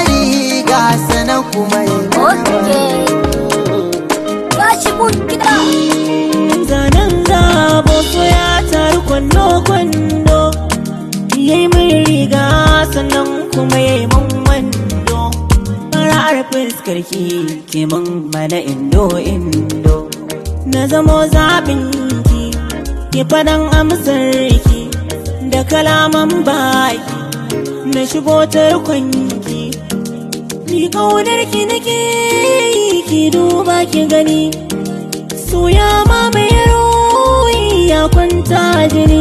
riga sanan kuma yi Okay. Tashi mun gida. zanen zabo so ya taru kwando-kwando yayi min riga sannan kuma yayi min wando fara'ar fuskar ki ke min mana indo-indo na zamo zaɓin ki ki faɗan amsar ki da kalaman baki na shigo tarkon ki ni kaunar ki nake yi ki duba ki gani Soya ma mai ruhi ya kwanta jini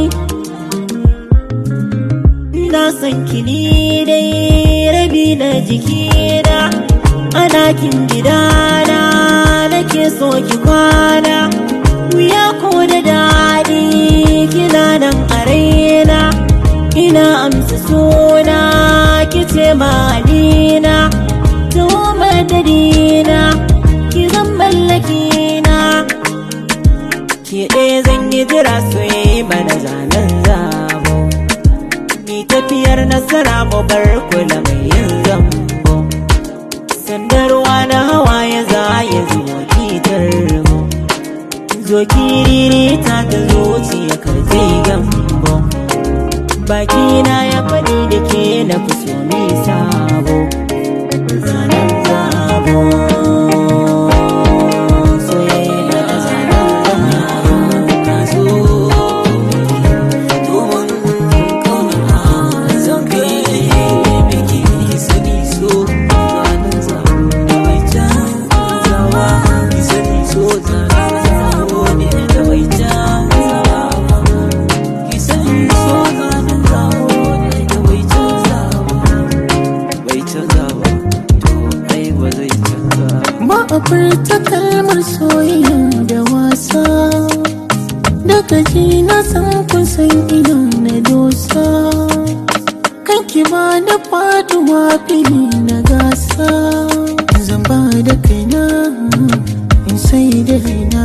Na san kini dai rabi na jikina A ɗakin gidana nake so ki kwana Wuya ko da daɗi kina nan a raina Ina amsa suna kice malina Tuwo madadina ki zan mallakina ke ɗaya zan yi jira su yi mana zanen zabo ni tafiyar nasara mu bar kula mai yin zambo sandarwa na hawa ya za ya zo kitar mu zo kiriri ta ta zuciya ka zai gambo bakina ya faɗi da ke na fi so mi sabo zanen zabo soyayya da zanen zabo ta zo domin kauna zan kai biki sani so zanen zabo da mai canzawa sani so zanen zabo ne da mai canzawa ki sani so zanen zabo ne da mai canzawa bai canzawa to ai ba zai canza ba a furta kalmar soyayya da wasa daga ji na san kun san idan na dosa kanki ba da faduwa fili na gasa zan ba da kaina in sai da raina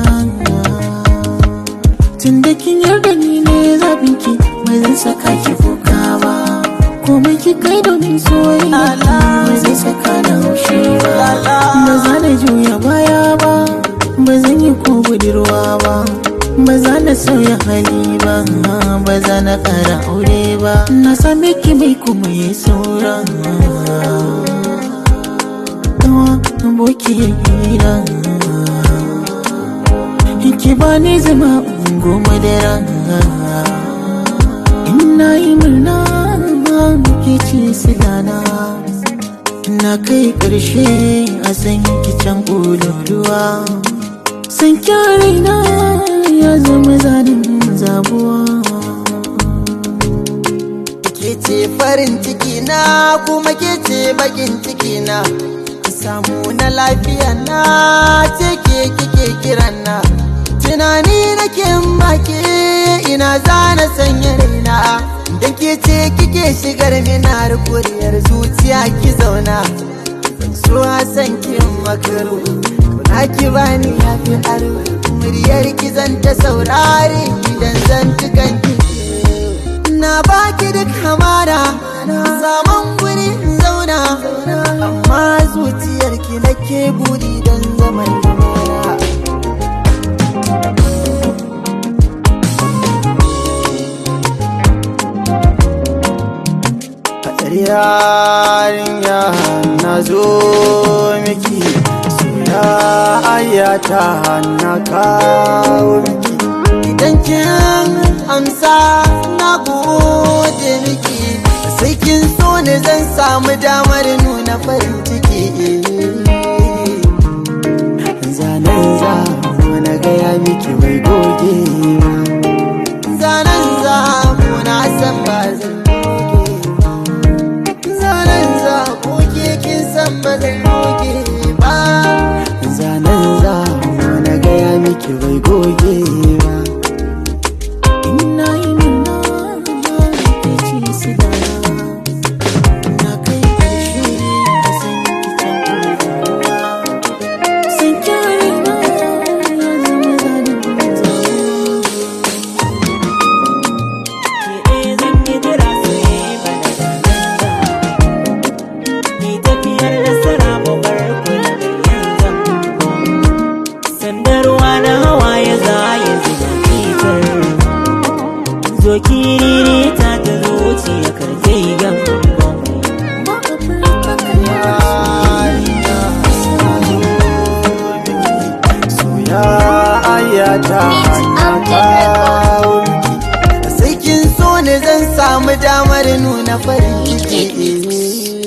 tun da kin yarda ni ne zabin ki ba zan saka ki kuka ba komai ki kai domin soyayya ba zai saka na haushi ba ba za na juya baya ba ba zan yi ko budurwa ba ba za na sauya hali ba ba za na kara aure ba na same ki mai kuma ya saura Dawa abokiyar hira ki ba ni zama ungo madara ina yi murna ke ce silana na kai ƙarshe a san ki can ƙololuwa san raina ya zama zanen zabuwa ke ce farin ciki na kuma ke ce bakin ciki na samu na lafiya na ce ke kike kiran na tunani nake make ina zana sanya raina dan ke ce kike shigar mina kuriyar zuciya ki zauna so san ki makaru kuna ki bani yafi aro muryar ki zan ta saurare idan zan tukan ki na baki duk hamada zaman guri in zauna amma zuciyarki nake buri don zaman lumana yarinya na zo miki soyayya na kawo miki idan kin amsa na gode miki sai kin so ne zan samu damar nuna farin ciki zanen za na gaya miki bai goge zanen za na san ba zan goge zanen za ko ke kin san ba zan goge ba zanen za na gaya miki bai goge ba ina yi murna ke ce silana na kai ƙarshe a san ki can ƙololuwa san raina ya zama zanen zabuwa zo kiriri ta ta zuciya karfe gamban ayata sai kin so ne zan samu damar nuna farin ciki